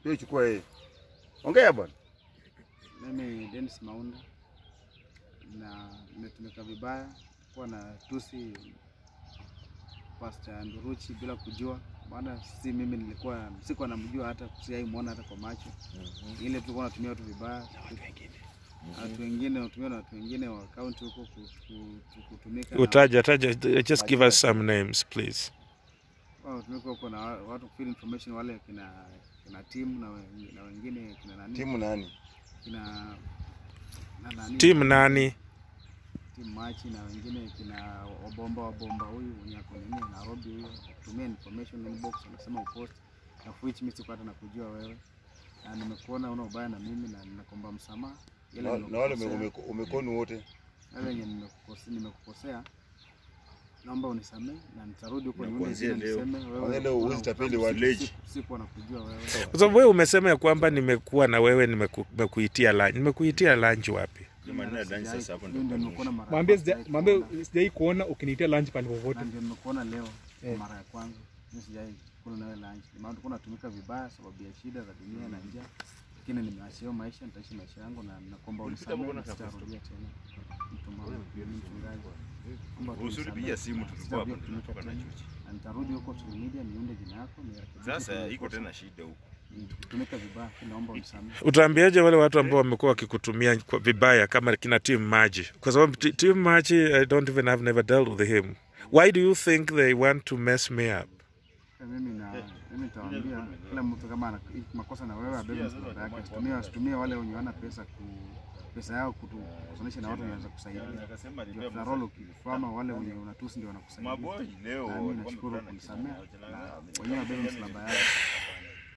Hiyo chukua yeye. Ongea bwana. Mimi Dennis Maunda na nimetumika vibaya kuwa na tusi Pastor Nduruchi bila kujua, maana si mimi nilikuwa sikuwa namjua hata sijaimwona hata kwa macho, ile tulikuwa natumia watu vibaya, watu wengine watumia na watu wengine wa kaunti huko ku- ku- kutumika na- Utaja, taja, just give us some names please. wao tumika huko na wa- watu kufill information wale kina kina timu na, we- na wengine kina nani Timu nani? kina na nani Team nani? timu machi na wengine kina wabomba wabomba huyu mwenye ako nini Nairobi huyo kutumia information inbox anasema upost na of which mimi sikuwa hata nakujua wewe na nimekuona una ubaya na mimi na ninakuomba msamaha Yale Na na wale nimekukosea- ume- umekonu wote. yale yenye nimekukosea nimekukosea naomba unisamehe na nitarudi huko Na nione kuanzia tena leo- niseme wewe kuanzia leo una huwezi tapeli ufahamu, watu. siku- sikuwa nakujua wewe Kwa sababu wewe umesema ya kwamba nimekuwa na wewe nimeku- nimekuitia lunch. Nimekuitia lunch wapi? Jumanne ya dance sasa hapo ndio Mimi ndio kanuni. nimekuona mara ya Mwambie kwanza, sija- sijawahi mwambie kuona. sijai kuona ukiniitia lunch pale popote. na ndio nimekuona leo kwa Eh. mara ya kwanza. Mimi sijai kula nawe lunch. Maana tulikuwa tunatumika vibaya sababu ya shida za dunia na njaa. Lakini nimeachia hiyo maisha, nitaishi maisha yangu na nakuomba unisamehe na sitarudia tena. Mtu mmoja, mchungaji. Naomba tu Usinipigia unisamehe. simu tulikuwa hapo Sitarudia tunatoka na kutumika chuchi. tena. Na nitarudi huko social media niunde jina yako nirekebishe Sasa kile iko kosa. tena shida huko. Kutumika vibaya, naomba unisamehe. Utaambiaje wale watu ambao wamekuwa wakikutumia kwa vibaya kama kina Team Maji? Kwa sababu T- Team Maji I don't even have never dealt with him. Why do you think they want to mess me up? Sasa mimi na mimi nitawaambia kila mtu kama ana makosa na wewe abebe msalaba yake, asitumie asitumie wale wenye wana pesa ku pesa yao kutu kusonesha na watu wanaweza kusaidia. Akasema Ndio after all ukikwama wale wenye unatusi ndio wanakusaidia. Maboi leo Na mimi walikuwa nashukuru wamekutana kunisamea kitu, na wenyewe wabebe msalaba yao.